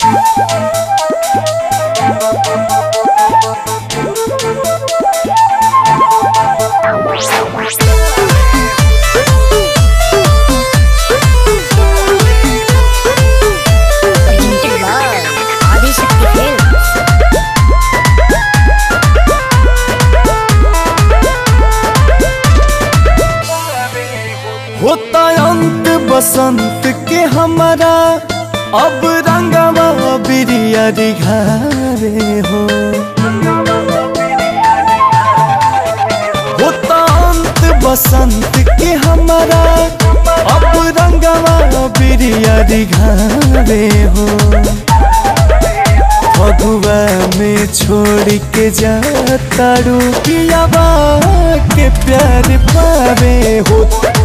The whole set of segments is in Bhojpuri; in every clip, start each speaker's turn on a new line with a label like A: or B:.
A: Presented by Adishakti Films.
B: होता अंत बसंत के हमारा अब रंगवा बिरिया घारे हो होता अंत बसंत के हमारा अब रंगवा बिरिया घारे हो फगुआ में छोड़ के जाता रुकिया के प्यार पावे हो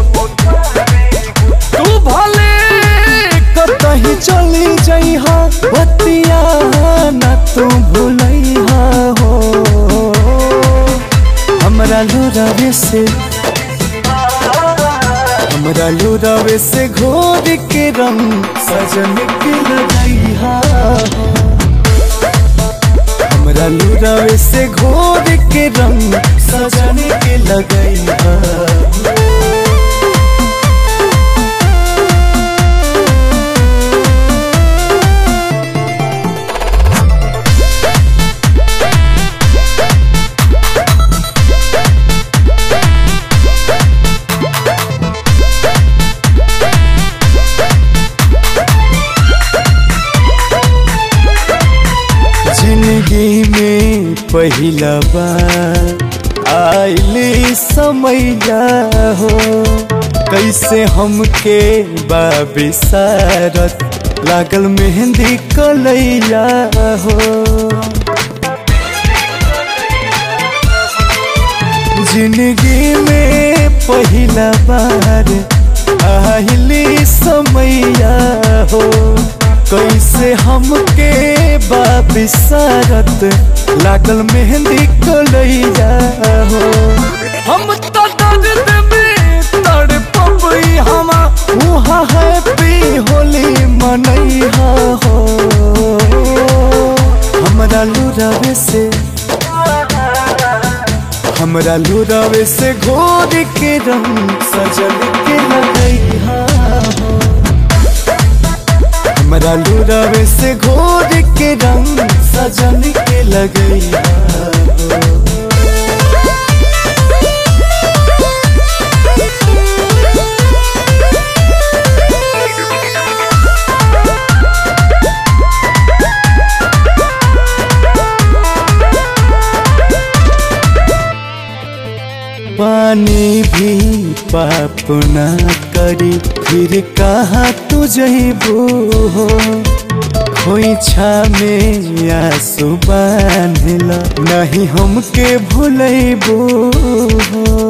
B: तू भले कतही चली जइहा बतिया न तू भूलइहा हो हमरा लुरावे से हमरा लुरावे से घोर के रंग सजन के लगइहा हो हमरा लुरावे से घोर के रंग सजन के लगइहा हो। जिंदगी में पहिला बार आइली समैया हो कैसे हमके बाबिसारत लागल मेहंदी कलैया हो जिंदगी में पहिला बार आइली समैया हो कैसे हमके बाबिसारत लागल मेहंदी कलैया हो हम तो दर्द में तड़पबई हमा वहाँ हैप्पी होली मनैहा हो हमरा लुरावे से हमरा लुरावे से घोर के रंग सजल के लगैहा हो हमरा लुरावे से घोर के रंग सजन के लगैया हो। पानी भी पाप ना करी फिर कहाँ तू जइबू हो खोइछा में आंसू बांधला नहीं हमके भूलैबू हो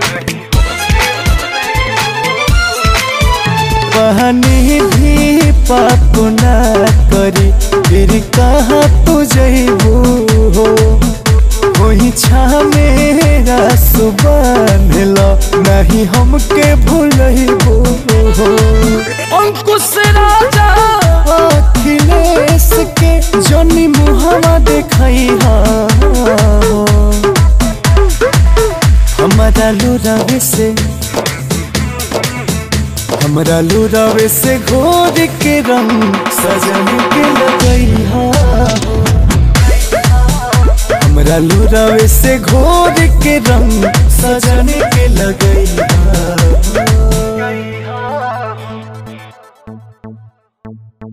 B: पानी भी पाप ना करी फिर कहाँ तू जइबू हो वही छा मेरा सुबह नहीं हमके भूलइबो हो अंकुश राजा अखिलेश के जनी मुहवा देखई हमारा लुरावे से हमरा लुरावे से घोर के रंग सजन के लगई हमरा लुरावे से घोर के रंग सजन के लगई